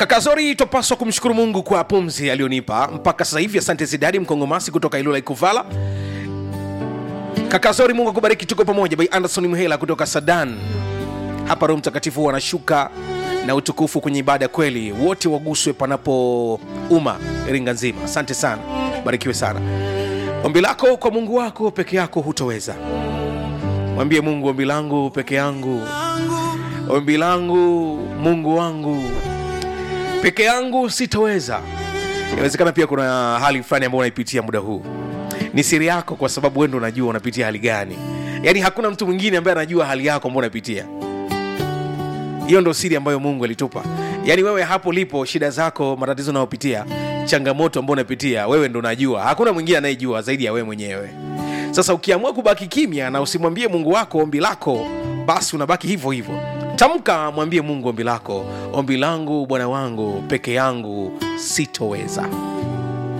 kaka zori topaswa kumshukuru mungu kwa pumzi aliyonipa mpaka sasa hivi asante zidadi mkongomasi kutoka ilula ikuvala kaka zori mungu akubariki tuko pamoja by anderson mhela kutoka sadan hapa roho mtakatifu huwa anashuka na utukufu kwenye ibada kweli wote waguswe panapo uma iringa nzima asante sana barikiwe sana ombi lako kwa mungu wako peke yako hutoweza mwambie mungu ombi langu peke yangu ombi langu mungu wangu peke yangu sitoweza inawezekana pia kuna hali fulani ambayo unaipitia muda huu ni siri yako kwa sababu wendo unajua unapitia hali gani yaani hakuna mtu mwingine ambaye anajua hali yako ambao unapitia hiyo ndo siri ambayo mungu alitupa yaani wewe hapo lipo shida zako matatizo unayopitia changamoto ambao unapitia wewe ndo unajua hakuna mwingine anayejua zaidi ya wewe mwenyewe sasa ukiamua kubaki kimya na usimwambie mungu wako ombi lako basi unabaki hivyo hivyo tamka mwambie mungu ombi lako ombi langu bwana wangu peke yangu sitoweza